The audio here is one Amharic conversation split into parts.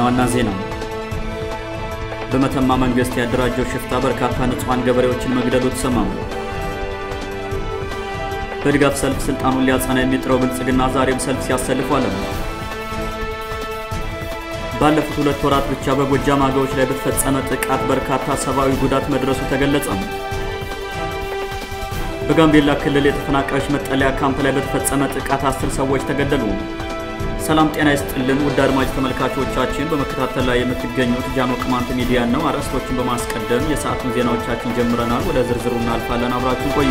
ዋና ዜና በመተማ መንግስት ያደራጀው ሽፍታ በርካታ ንጹሐን ገበሬዎችን መግደሉ ተሰማሙ። በድጋፍ ሰልፍ ስልጣኑን ሊያጸና የሚጥረው ብልጽግና ዛሬም ሰልፍ ሲያሰልፉ አለ። ባለፉት ሁለት ወራት ብቻ በጎጃም አገዎች ላይ በተፈጸመ ጥቃት በርካታ ሰብአዊ ጉዳት መድረሱ ተገለጸ። በጋምቤላ ክልል የተፈናቃዮች መጠለያ ካምፕ ላይ በተፈጸመ ጥቃት አስር ሰዎች ተገደሉ። ሰላም ጤና ይስጥልን ውድ አድማጭ ተመልካቾቻችን፣ በመከታተል ላይ የምትገኙት ጃኖ ቅማንት ሚዲያ ነው። አርዕስቶችን በማስቀደም የሰዓቱን ዜናዎቻችን ጀምረናል። ወደ ዝርዝሩ እናልፋለን። አብራችሁን ቆዩ።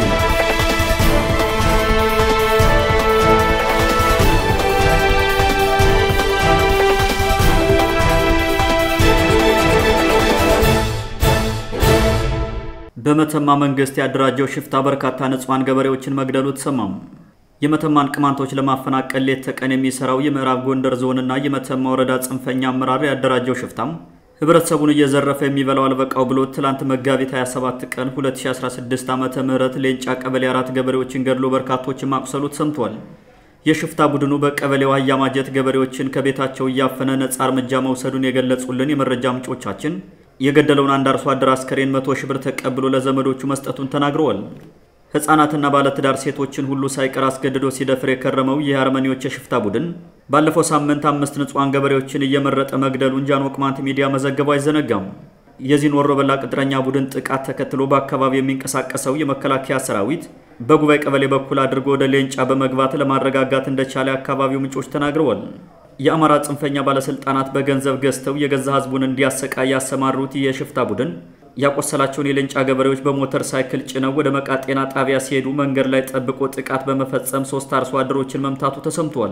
በመተማ መንግስት ያደራጀው ሽፍታ በርካታ ንጹሐን ገበሬዎችን መግደሉ ተሰማሙ። የመተማን ቅማንቶች ለማፈናቀል ሌት ተቀን የሚሰራው የምዕራብ ጎንደር ዞንና የመተማ ወረዳ ጽንፈኛ አመራር ያደራጀው ሽፍታም ህብረተሰቡን እየዘረፈ የሚበላው አልበቃው ብሎ ትላንት መጋቢት 27 ቀን 2016 ዓ ም ሌንጫ ቀበሌ አራት ገበሬዎችን ገድሎ በርካቶችን ማቁሰሉ ተሰምቷል። የሽፍታ ቡድኑ በቀበሌው አያማጀት ገበሬዎችን ከቤታቸው እያፈነ ነጻ እርምጃ መውሰዱን የገለጹልን የመረጃ ምንጮቻችን የገደለውን አንድ አርሶ አደር አስከሬን መቶ ሺህ ብር ተቀብሎ ለዘመዶቹ መስጠቱን ተናግረዋል። ሕፃናትና ባለትዳር ሴቶችን ሁሉ ሳይቀር አስገድዶ ሲደፍር የከረመው ይህ አርመኒዎች የሽፍታ ቡድን ባለፈው ሳምንት አምስት ንጹሐን ገበሬዎችን እየመረጠ መግደሉን ጃኖ ቅማንት ሚዲያ መዘገቡ አይዘነጋም። የዚህን ወሮበላ ቅጥረኛ ቡድን ጥቃት ተከትሎ በአካባቢው የሚንቀሳቀሰው የመከላከያ ሰራዊት በጉባኤ ቀበሌ በኩል አድርጎ ወደ ሌንጫ በመግባት ለማረጋጋት እንደቻለ የአካባቢው ምንጮች ተናግረዋል። የአማራ ጽንፈኛ ባለስልጣናት በገንዘብ ገዝተው የገዛ ህዝቡን እንዲያሰቃይ ያሰማሩት ይህ የሽፍታ ቡድን ያቆሰላቸውን የሌንጫ ገበሬዎች በሞተር ሳይክል ጭነው ወደ መቃ ጤና ጣቢያ ሲሄዱ መንገድ ላይ ጠብቆ ጥቃት በመፈጸም ሶስት አርሶ አደሮችን መምታቱ ተሰምቷል።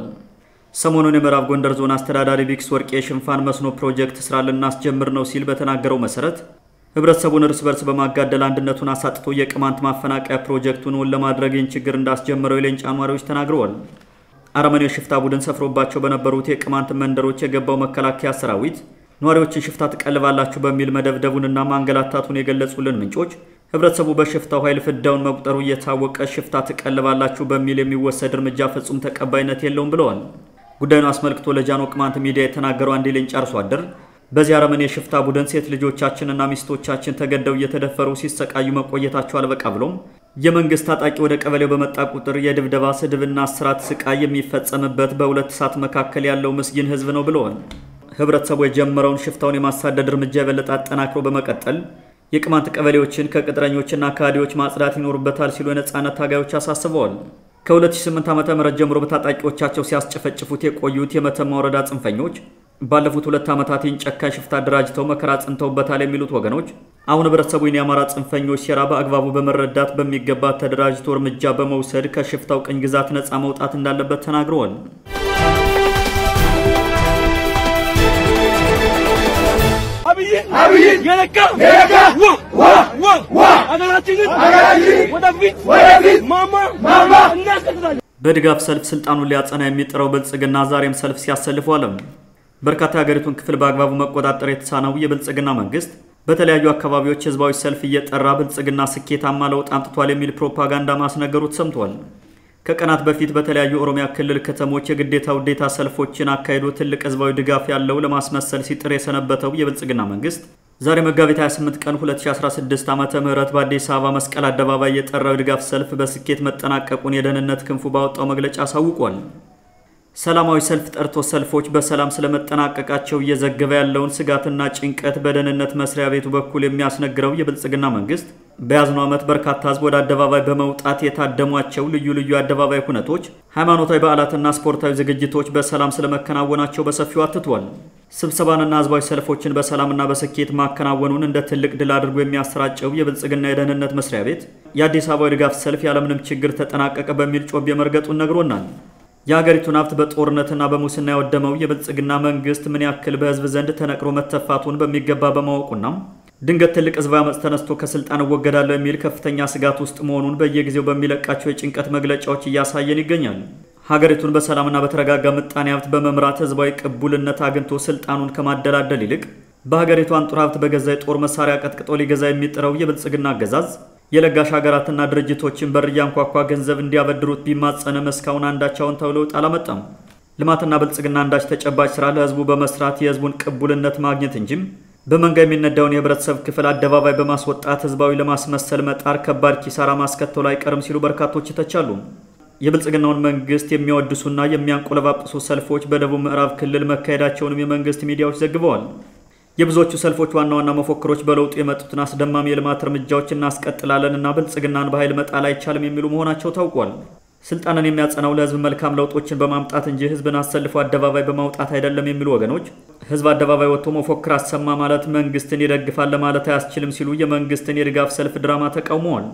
ሰሞኑን የምዕራብ ጎንደር ዞን አስተዳዳሪ ቢክስ ወርቄ የሽንፋን መስኖ ፕሮጀክት ስራ ልናስጀምር ነው ሲል በተናገረው መሰረት ህብረተሰቡን እርስ በርስ በማጋደል አንድነቱን አሳጥቶ የቅማንት ማፈናቀያ ፕሮጀክቱን እውን ለማድረግ ይህን ችግር እንዳስጀመረው የሌንጫ ነዋሪዎች ተናግረዋል። አረመኔው ሽፍታ ቡድን ሰፍሮባቸው በነበሩት የቅማንት መንደሮች የገባው መከላከያ ሰራዊት ነዋሪዎችን ሽፍታ ትቀልባላችሁ በሚል መደብደቡንና ማንገላታቱን የገለጹልን ምንጮች ህብረተሰቡ በሽፍታው ኃይል ፍዳውን መቁጠሩ እየታወቀ ሽፍታ ትቀልባላችሁ በሚል የሚወሰድ እርምጃ ፍጹም ተቀባይነት የለውም ብለዋል። ጉዳዩን አስመልክቶ ለጃኖ ቅማንት ሚዲያ የተናገረው አንድ የሌንጫ አርሶ አደር በዚህ አረመኔ የሽፍታ ቡድን ሴት ልጆቻችንና ሚስቶቻችን ተገደው እየተደፈሩ ሲሰቃዩ መቆየታቸው አልበቃ ብሎም የመንግስት ታጣቂ ወደ ቀበሌው በመጣ ቁጥር የድብደባ ስድብና እስራት ስቃይ የሚፈጸምበት በሁለት እሳት መካከል ያለው ምስኪን ህዝብ ነው ብለዋል። ህብረተሰቡ የጀመረውን ሽፍታውን የማሳደድ እርምጃ የበለጠ አጠናክሮ በመቀጠል የቅማንት ቀበሌዎችን ከቅጥረኞችና ከሃዲዎች ማጽዳት ይኖሩበታል ሲሉ የነጻነት ታጋዮች አሳስበዋል። ከ2008 ዓ.ም ጀምሮ በታጣቂዎቻቸው ሲያስጨፈጭፉት የቆዩት የመተማ ወረዳ ጽንፈኞች ባለፉት ሁለት ዓመታት ይህን ጨካኝ ሽፍታ አደራጅተው መከራ ጽንተውበታል የሚሉት ወገኖች አሁን ህብረተሰቡን የአማራ ጽንፈኞች ሴራ በአግባቡ በመረዳት በሚገባ ተደራጅቶ እርምጃ በመውሰድ ከሽፍታው ቅኝ ግዛት ነፃ መውጣት እንዳለበት ተናግረዋል። በድጋፍ ሰልፍ ስልጣኑን ሊያጸና የሚጥረው ብልጽግና ዛሬም ሰልፍ ሲያሰልፉ አለ። በርካታ የሀገሪቱን ክፍል በአግባቡ መቆጣጠር የተሳነው የብልጽግና መንግስት በተለያዩ አካባቢዎች ህዝባዊ ሰልፍ እየጠራ ብልጽግና ስኬታማ ለውጥ አምጥቷል የሚል ፕሮፓጋንዳ ማስነገሩ ተሰምቷል። ከቀናት በፊት በተለያዩ ኦሮሚያ ክልል ከተሞች የግዴታ ውዴታ ሰልፎችን አካሂዶ ትልቅ ህዝባዊ ድጋፍ ያለው ለማስመሰል ሲጥር የሰነበተው የብልጽግና መንግስት ዛሬ መጋቢት 28 ቀን 2016 ዓ ም በአዲስ አበባ መስቀል አደባባይ የጠራው የድጋፍ ሰልፍ በስኬት መጠናቀቁን የደህንነት ክንፉ ባወጣው መግለጫ አሳውቋል። ሰላማዊ ሰልፍ ጠርቶ ሰልፎች በሰላም ስለመጠናቀቃቸው እየዘገበ ያለውን ስጋትና ጭንቀት በደህንነት መስሪያ ቤቱ በኩል የሚያስነግረው የብልጽግና መንግስት በያዝነው ዓመት በርካታ ህዝብ ወደ አደባባይ በመውጣት የታደሟቸው ልዩ ልዩ አደባባይ ሁነቶች፣ ሃይማኖታዊ በዓላትና ስፖርታዊ ዝግጅቶች በሰላም ስለመከናወናቸው በሰፊው አትቷል። ስብሰባንና ህዝባዊ ሰልፎችን በሰላምና በስኬት ማከናወኑን እንደ ትልቅ ድል አድርጎ የሚያሰራጨው የብልጽግና የደህንነት መስሪያ ቤት የአዲስ አበባ ድጋፍ ሰልፍ ያለምንም ችግር ተጠናቀቀ በሚል ጮቤ መርገጡን ነግሮናል። የሀገሪቱን ሀብት በጦርነትና በሙስና ያወደመው የብልጽግና መንግስት ምን ያክል በህዝብ ዘንድ ተነቅሮ መተፋቱን በሚገባ በማወቁና ድንገት ትልቅ ህዝባዊ አመፅ ተነስቶ ከስልጣን እወገዳለሁ የሚል ከፍተኛ ስጋት ውስጥ መሆኑን በየጊዜው በሚለቃቸው የጭንቀት መግለጫዎች እያሳየን ይገኛል። ሀገሪቱን በሰላምና በተረጋጋ ምጣኔ ሀብት በመምራት ህዝባዊ ቅቡልነት አግኝቶ ስልጣኑን ከማደላደል ይልቅ በሀገሪቱ አንጡር ሀብት በገዛ የጦር መሳሪያ ቀጥቅጦ ሊገዛ የሚጥረው የብልጽግና አገዛዝ የለጋሽ ሀገራትና ድርጅቶችን በር እያንኳኳ ገንዘብ እንዲያበድሩት ቢማጸንም እስካሁን አንዳች አዎንታዊ ለውጥ አላመጣም። ልማትና ብልጽግና አንዳች ተጨባጭ ስራ ለህዝቡ በመስራት የህዝቡን ቅቡልነት ማግኘት እንጂም በመንጋ የሚነዳውን የህብረተሰብ ክፍል አደባባይ በማስወጣት ህዝባዊ ለማስመሰል መጣር ከባድ ኪሳራ ማስከተሉ አይቀርም ሲሉ በርካቶች ይተቻሉ። የብልጽግናውን መንግስት የሚያወድሱና የሚያንቆለባጵሱ ሰልፎች በደቡብ ምዕራብ ክልል መካሄዳቸውንም የመንግስት ሚዲያዎች ዘግበዋል። የብዙዎቹ ሰልፎች ዋና ዋና መፎክሮች በለውጡ የመጡትን አስደማሚ የልማት እርምጃዎች እናስቀጥላለን እና ብልጽግናን በኃይል መጣል አይቻልም የሚሉ መሆናቸው ታውቋል። ስልጣንን የሚያጸናው ለህዝብ መልካም ለውጦችን በማምጣት እንጂ ህዝብን አሰልፎ አደባባይ በማውጣት አይደለም የሚሉ ወገኖች ህዝብ አደባባይ ወጥቶ መፎክር አሰማ ማለት መንግስትን ይደግፋል ለማለት አያስችልም ሲሉ የመንግስትን የድጋፍ ሰልፍ ድራማ ተቃውመዋል።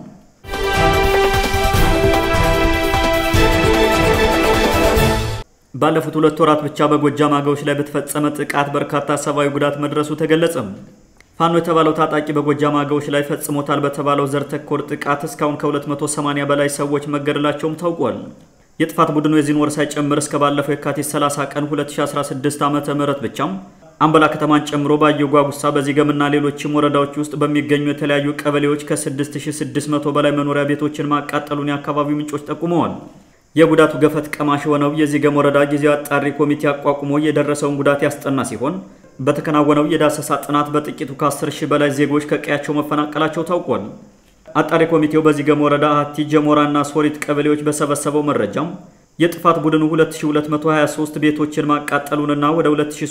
ባለፉት ሁለት ወራት ብቻ በጎጃም አገዎች ላይ በተፈጸመ ጥቃት በርካታ ሰብአዊ ጉዳት መድረሱ ተገለጸም። ፋኖ የተባለው ታጣቂ በጎጃም አገዎች ላይ ፈጽሞታል በተባለው ዘር ተኮር ጥቃት እስካሁን ከ280 በላይ ሰዎች መገደላቸውም ታውቋል። የጥፋት ቡድኑ የዚህን ወር ሳይጨምር እስከ ባለፈው የካቲት 30 ቀን 2016 ዓ.ም ብቻም አምበላ ከተማን ጨምሮ ባየው ጓጉሳ፣ በዚገምና ሌሎችም ወረዳዎች ውስጥ በሚገኙ የተለያዩ ቀበሌዎች ከ6600 በላይ መኖሪያ ቤቶችን ማቃጠሉን የአካባቢው ምንጮች ጠቁመዋል። የጉዳቱ ገፈት ቀማሽ የሆነው የዚገም ወረዳ ጊዜያዊ አጣሪ ኮሚቴ አቋቁሞ የደረሰውን ጉዳት ያስጠና ሲሆን በተከናወነው የዳሰሳ ጥናት በጥቂቱ ከ10 ሺህ በላይ ዜጎች ከቀያቸው መፈናቀላቸው ታውቋል። አጣሪ ኮሚቴው በዚገም ወረዳ አቲ ጀሞራና ሶሪት ቀበሌዎች በሰበሰበው መረጃም የጥፋት ቡድኑ 2223 ቤቶችን ማቃጠሉንና ወደ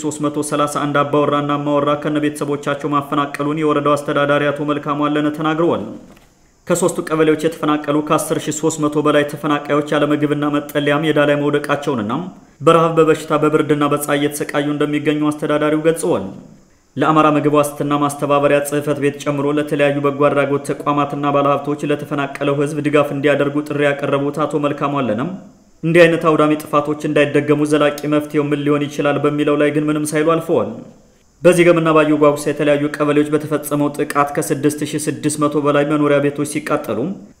2331 አባወራና አማወራ ከነ ቤተሰቦቻቸው ማፈናቀሉን የወረዳው አስተዳዳሪ አቶ መልካሙ አለነ ተናግረዋል። ከሶስቱ ቀበሌዎች የተፈናቀሉ ከ10300 በላይ ተፈናቃዮች ያለ ምግብና መጠለያ ሜዳ ላይ መውደቃቸውንና በረሃብ በበሽታ በብርድና በፀሐይ እየተሰቃዩ እንደሚገኙ አስተዳዳሪው ገልጸዋል። ለአማራ ምግብ ዋስትና ማስተባበሪያ ጽሕፈት ቤት ጨምሮ ለተለያዩ በጎ አድራጎት ተቋማትና ባለሀብቶች ለተፈናቀለው ሕዝብ ድጋፍ እንዲያደርጉ ጥሪ ያቀረቡት አቶ መልካሙ አለነም እንዲህ አይነት አውዳሚ ጥፋቶች እንዳይደገሙ ዘላቂ መፍትሄው ምን ሊሆን ይችላል በሚለው ላይ ግን ምንም ሳይሉ አልፈዋል። በዚህ ገምና ባየው ጓጉሳ የተለያዩ ቀበሌዎች በተፈጸመው ጥቃት ከ6600 በላይ መኖሪያ ቤቶች ሲቃጠሉ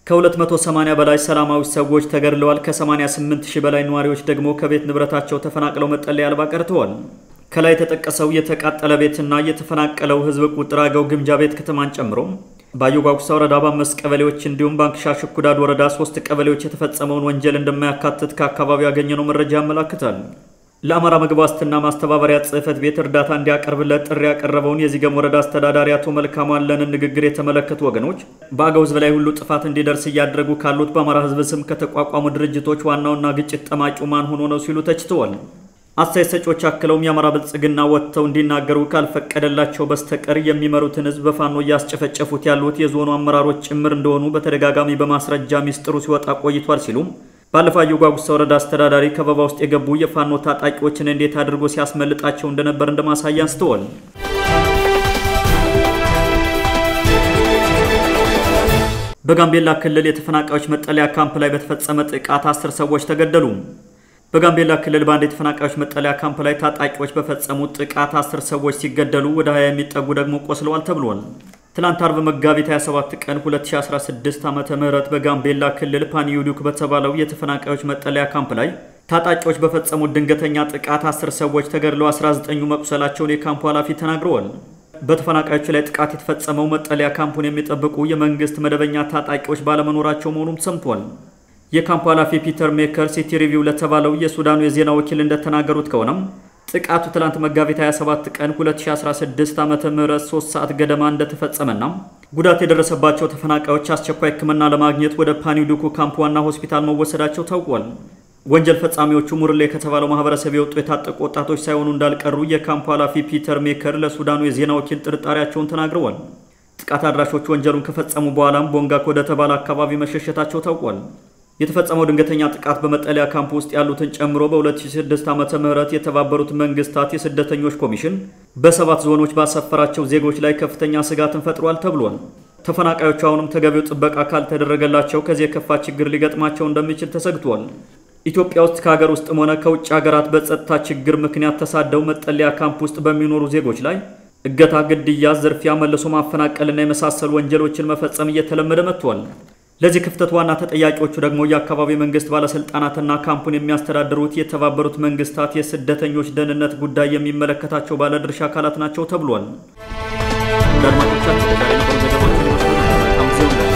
ከ280 በላይ ሰላማዊ ሰዎች ተገድለዋል። ከ88000 በላይ ነዋሪዎች ደግሞ ከቤት ንብረታቸው ተፈናቅለው መጠለያ አልባ ቀርተዋል። ከላይ የተጠቀሰው የተቃጠለ ቤትና የተፈናቀለው ህዝብ ቁጥር አገው ግምጃ ቤት ከተማን ጨምሮ ባየው ጓጉሳ ወረዳ በአምስት ቀበሌዎች እንዲሁም ባንክሻ ሽኩዳድ ወረዳ ሶስት ቀበሌዎች የተፈጸመውን ወንጀል እንደማያካትት ከአካባቢው ያገኘነው መረጃ ያመላክታል። ለአማራ ምግብ ዋስትና ማስተባበሪያ ጽሕፈት ቤት እርዳታ እንዲያቀርብለት ጥሪ ያቀረበውን የዚገም ወረዳ አስተዳዳሪ አቶ መልካሙ አለንን ንግግር የተመለከቱ ወገኖች በአገው ህዝብ ላይ ሁሉ ጥፋት እንዲደርስ እያደረጉ ካሉት በአማራ ህዝብ ስም ከተቋቋሙ ድርጅቶች ዋናውና ግጭት ጠማቂው ማን ሆኖ ነው ሲሉ ተችተዋል። አስተያየት ሰጪዎች አክለውም የአማራ ብልጽግና ወጥተው እንዲናገሩ ካልፈቀደላቸው በስተቀር የሚመሩትን ህዝብ በፋኖ እያስጨፈጨፉት ያሉት የዞኑ አመራሮች ጭምር እንደሆኑ በተደጋጋሚ በማስረጃ ሚስጥሩ ሲወጣ ቆይቷል ሲሉም ባለፈው አየው ጓጉሳ ወረዳ አስተዳዳሪ ከበባ ውስጥ የገቡ የፋኖ ታጣቂዎችን እንዴት አድርጎ ሲያስመልጣቸው እንደነበር እንደማሳያ አንስተዋል። በጋምቤላ ክልል የተፈናቃዮች መጠለያ ካምፕ ላይ በተፈጸመ ጥቃት አስር ሰዎች ተገደሉ። በጋምቤላ ክልል በአንድ የተፈናቃዮች መጠለያ ካምፕ ላይ ታጣቂዎች በፈጸሙት ጥቃት አስር ሰዎች ሲገደሉ ወደ 20 የሚጠጉ ደግሞ ቆስለዋል ተብሏል። ትላንት አርብ መጋቢት 27 ቀን 2016 ዓ.ም በጋምቤላ ክልል ፓኒዩዱክ በተባለው የተፈናቃዮች መጠለያ ካምፕ ላይ ታጣቂዎች በፈጸሙት ድንገተኛ ጥቃት 10 ሰዎች ተገድለው 19ኙ መቁሰላቸውን የካምፑ ኃላፊ ተናግረዋል። በተፈናቃዮቹ ላይ ጥቃት የተፈጸመው መጠለያ ካምፑን የሚጠብቁ የመንግስት መደበኛ ታጣቂዎች ባለመኖራቸው መሆኑም ሰምቷል። የካምፑ ኃላፊ ፒተር ሜከር ሲቲ ሪቪው ለተባለው የሱዳኑ የዜና ወኪል እንደተናገሩት ከሆነም ጥቃቱ ትላንት መጋቢት 27 ቀን 2016 ዓ.ም 3 ሰዓት ገደማ እንደተፈጸመና ጉዳት የደረሰባቸው ተፈናቃዮች አስቸኳይ ሕክምና ለማግኘት ወደ ፓኒዱኩ ካምፕ ዋና ሆስፒታል መወሰዳቸው ታውቋል። ወንጀል ፈጻሚዎቹ ሙርሌ ከተባለው ማህበረሰብ የወጡ የታጠቁ ወጣቶች ሳይሆኑ እንዳልቀሩ የካምፑ ኃላፊ ፒተር ሜከር ለሱዳኑ የዜና ወኪል ጥርጣሬያቸውን ተናግረዋል። ጥቃት አድራሾቹ ወንጀሉን ከፈጸሙ በኋላም ቦንጋክ ወደ ተባለ አካባቢ መሸሸታቸው ታውቋል። የተፈጸመው ድንገተኛ ጥቃት በመጠለያ ካምፕ ውስጥ ያሉትን ጨምሮ በ2006 ዓመተ ምህረት የተባበሩት መንግስታት የስደተኞች ኮሚሽን በሰባት ዞኖች ባሰፈራቸው ዜጎች ላይ ከፍተኛ ስጋትን ፈጥሯል ተብሏል። ተፈናቃዮቹ አሁንም ተገቢው ጥበቃ ካልተደረገላቸው ከዚህ የከፋ ችግር ሊገጥማቸው እንደሚችል ተሰግቷል። ኢትዮጵያ ውስጥ ከሀገር ውስጥም ሆነ ከውጭ ሀገራት በጸጥታ ችግር ምክንያት ተሳደው መጠለያ ካምፕ ውስጥ በሚኖሩ ዜጎች ላይ እገታ፣ ግድያ፣ ዝርፊያ፣ መልሶ ማፈናቀልና የመሳሰሉ ወንጀሎችን መፈጸም እየተለመደ መጥቷል። ለዚህ ክፍተት ዋና ተጠያቂዎቹ ደግሞ የአካባቢ መንግስት ባለስልጣናትና ካምፑን የሚያስተዳድሩት የተባበሩት መንግስታት የስደተኞች ደህንነት ጉዳይ የሚመለከታቸው ባለድርሻ አካላት ናቸው ተብሏል።